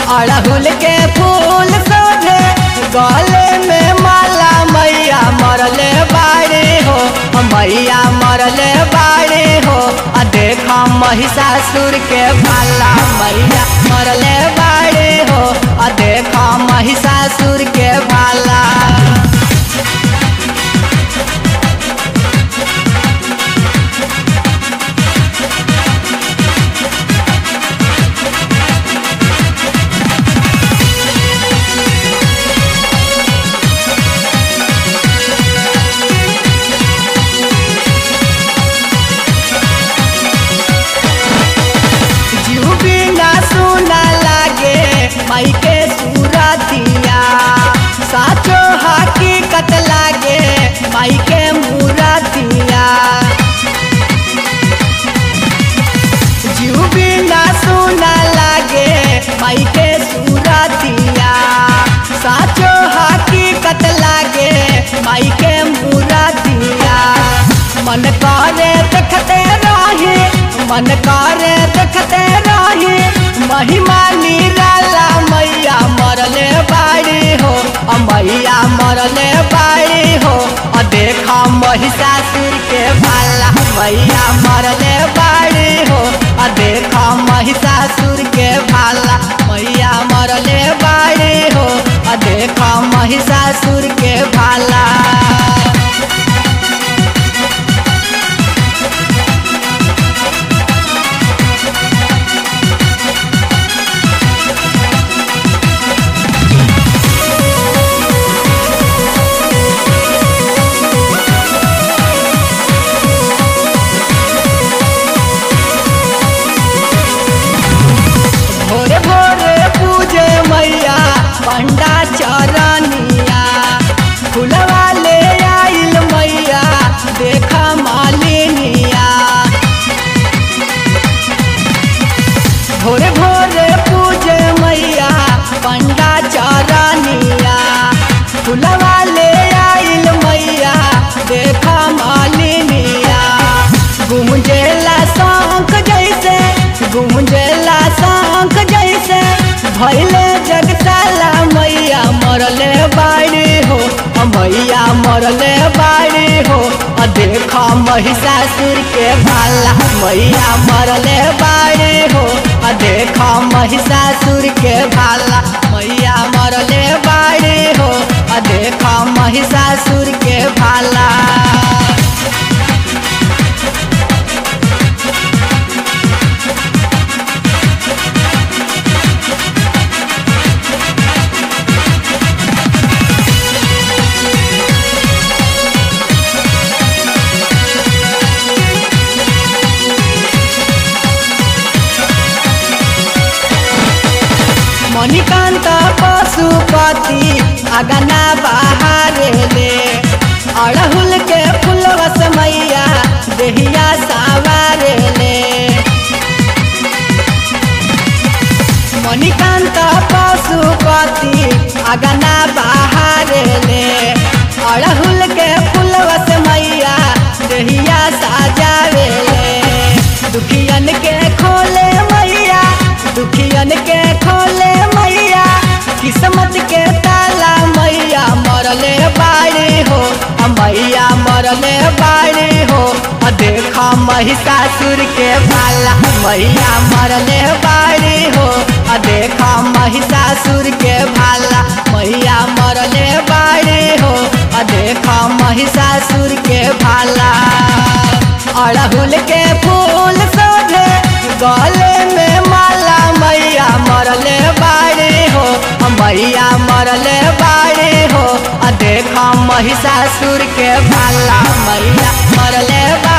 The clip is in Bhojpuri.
अड़हुल के फूल सोझे गले में माला मैया मरले बाड़े हो मैया मरले बाड़े हो आ देखा महिषासुर के भाला मैया मरले बाड़े हो आ देखा महिषासुर के भाला जीव बिना सुना लागे माई के सूरतिया साचो हकीकत लागे माई के मूरतिया जीव बिना सुना लागे माई के सूरतिया साचो हकीकत लागे माई के मूरतिया मन करे देखते रही मन करे देखते रही महिमा निराला मैया मरले बाड़ी हो अ मैया मरले बाड़ी हो अ देखा महिषासुर के भाला मैया मरले बाड़ी हो अ देखा महिषासुर के भाला मैया मरले बाड़ी हो अ देखा महिषासुर के भाला भोरे भोरे पूजे मैया पंडा चरनिया फुलवा ले आइल मैया देखा मालिनिया भोरे भोरे पूजे मैया पंडा चरनिया फुलवा ले आइल मैया देखा मालिनिया गुमजेला शंख जैसे गुमजेला शंख जैसे भैले जगताला मैया मरले बाड़ी हो अ मैया मरले बाड़ी हो अ देखा महिषासुर के भाला मैया मरले बाड़ी हो अ देखा महिषासुर के भाला मैया मरले बाड़ी हो अ देखा महिषासुर के भाला मणिकांत पशुपति अगना बहारे ले अड़हुल के फुलवस मैया देहिया सावारे ले मणिकांत पशुपति अगना बहारे ले अड़हुल के फुलवस मैया देहिया साजावे ले दुखियन के खोले मैया दुखियन के खोले मैया किस्मत के ताला मैया मरले बाड़ी हो अ मैया मरले बाड़ी हो अ देखा महिषासुर के भाला मैया मरले बाड़ी हो अ देखा महिषासुर के भाला मैया मरले बाड़ी हो अ देखा महिषासुर के भाला अड़हुल के फूल सोझे गले में माला मैया मरले बाड़ी हो मैया मरले बाड़ी हो आ देखा महिषासुर के भाला मैया मरले बाड़ी